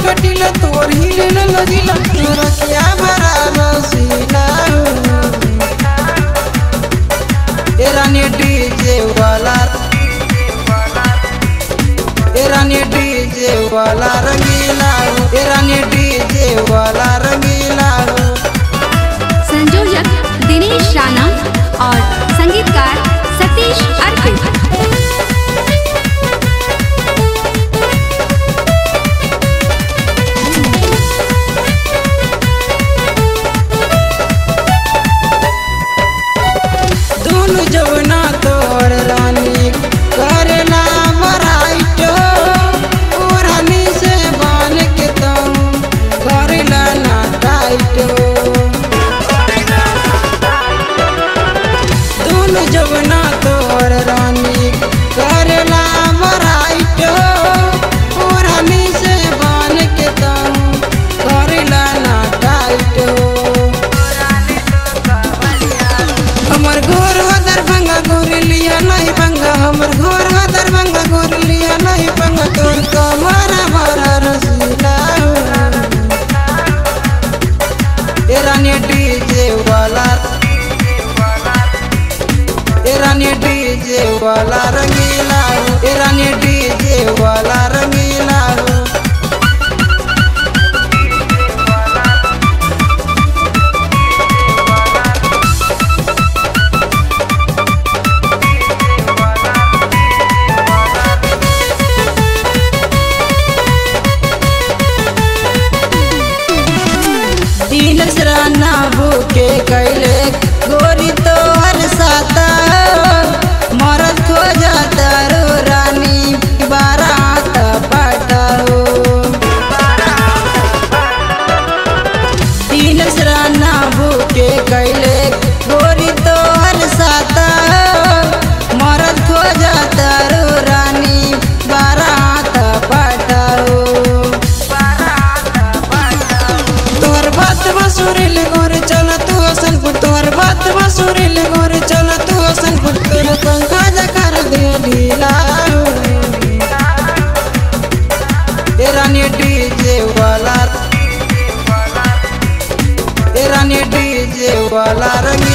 कटिला तोर हिले न लगिला तोरा क्या भरा रसीला ए रानी डीजे वाला ए रानी डीजे वाला रंगीला ए रानी डीजे वाला रंगीला संयोजक दिनेश राणा और संगीतकार सतीश अर्पित दोनों जवना तोर रानी करना बराइट ओ रानी से बाल के तुम करला ना टाइट दोनों जवना तोर रानी करला बराइट ओ रानी से बाल के तुम करला ना टाइट हमर घर हो दरभंगा गोर लिया नहीं पंगा हमर घर हो दरभंगा गोर लिया नहीं पंगा तोर कमर भरा रसीला ए रानी डीजे वाला ए रानी डीजे वाला रंगीला ए रानी डीजे वाला रंगीला दिन सराना भूखे कैले गोरी तो हर साता मरत हो जाता रो रानी बारात पटाओ दिन सराना भूखे कैले गोरी तो हर साता मरत हो जाता रो रानी बारात पटाओ तोहर बात बसुरिल गोरे चल तू हसनपुर तोहर बात बसुरिल गोरे चल तू हसनपुर तोर पंखा जकर दे ढीला ए रानी डीजे वाला ए रानी डीजे वाला रंगी